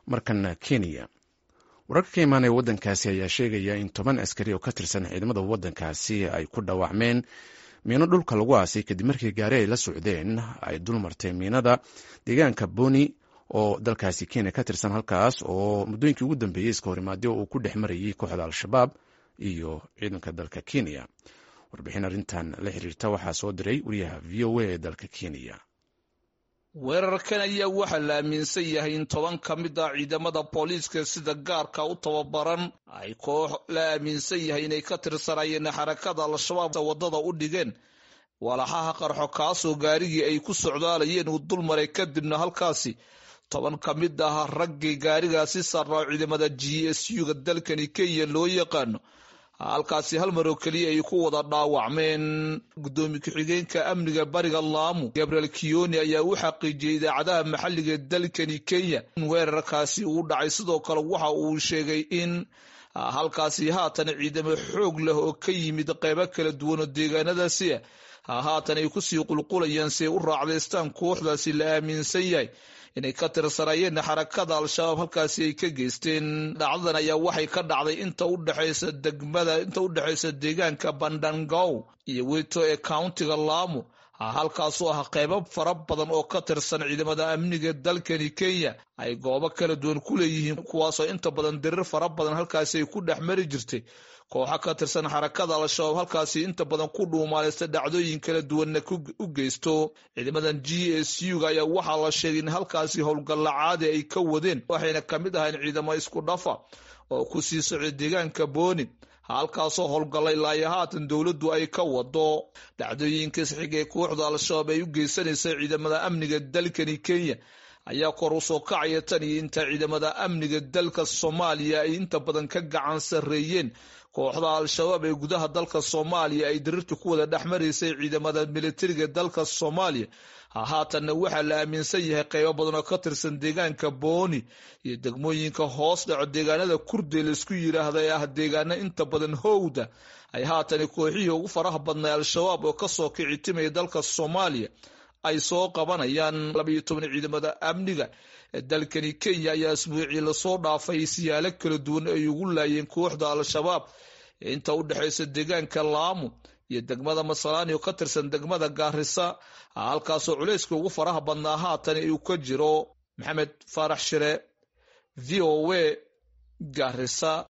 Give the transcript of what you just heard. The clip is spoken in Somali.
markana kenya wararka ka imaanaya waddankaasi ayaa sheegaya in toban askari oo ka tirsan ciidamada waddankaasi ay ku dhaawacmeen miino dhulka lagu aasay kadib markii gaari ay la socdeen ay dulmartay miinada deegaanka boni oo dalkaasi kenya ka tirsan halkaas oo muddooyinkii ugu dambeeyey iska horimaadyo uu ku dhex marayay kooxda al-shabaab iyo ciidanka dalka kenya warbixin arrintan la xiriirta waxaa soo diray wariyaha v o a ee dalka kenya weerarkan ayaa waxaa la aaminsan yahay in toban ka mid ah ciidamada booliiska sida gaarka u tababaran ay koox la aaminsan yahay inay ka tirsanayeen xarakada al-shabaab waddada u dhigeen walaxaha qarxo kaasoo gaarigii ay ku socdaalayeen uu dulmaray kadibna halkaasi toban ka mid ah raggii gaarigaasi saarnaa ciidamada g s u-ga dalkani kenya loo yaqaano halkaasi hal mar oo keliya ay ku wada dhaawacmeen guddoomiye ku-xigeenka amniga bariga laamu gabriel kiyoni ayaa u xaqiijiyey idaacadaha maxalliga ee dalkani kenya in weerarkaasi uu dhacay sidoo kale waxa uu sheegay in halkaasi haatan ciidamo xoog leh oo ka yimid qeybo kala duwan oo deegaanadaasi ah haatan ay kusii qulqulayaan si ay u raacdaystaan kooxdaasi la aaminsan yahay inay ka tirsanayeen xarakada al-shabaab halkaasi ay ka geysteen dhacdadan ayaa waxay ka dhacday inta udhexaysa degmada inta u dhexaysa deegaanka bandangow iyo wito ee countiga laamu halkaasoo ah qeybo fara badan oo ka tirsan ciidamada amniga dalkani kenya ay goobo kala duwan ku leeyihiin kuwaasoo inta badan dirir fara badan halkaasi ay ku dhex mari jirtay kooxo ka tirsan xarakada al-shabaab halkaasi inta badan ku dhuumaaleysta dhacdooyin kala duwanna u geysto ciidamadan g s u-ga ayaa waxaa la sheegay in halkaasi howlgalla caadi ay ka wadeen waxayna ka mid ahayn ciidamo isku dhafa oo ku sii socday deegaanka booni halkaasoo howlgallay ilaayo haatan dowladdu ay ka wado dhacdooyinkas xig ee kooxda al-shabaab ay u geysanaysay ciidamada amniga dalkani kenya ayaa kor u soo kacaya tan iyo inta ciidamada amniga dalka soomaaliya ay inta badan ka gacan sarreeyeen kooxda al-shabaab ee gudaha dalka soomaaliya ay dirirta ku wada dhex maraysay ciidamada militariga dalka soomaaliya haatanna waxaa la aaminsan yahay qeybo badan oo ka tirsan deegaanka booni iyo degmooyinka hoos dhaco deegaanada kurdi laisku yiraahda ee ah deegaano inta badan howda ay haatan kooxihii ugu faraha badnay al-shabaab oo kasoo kici timaya dalka soomaaliya ay soo qabanayaan labaiyo toban ciidamada amniga ee dalkani kenya ayaa isbuucii lasoo dhaafay siyaalo kala duwan ay ugu laayeen kooxda al-shabaab ee inta u dhexaysa deegaanka laamu iyo degmada masalaani oo ka tirsan degmada gaarisa halkaasoo culayska ugu faraha badnaa haatan uu ka jiro maxamed faarax shire v o a gaarisa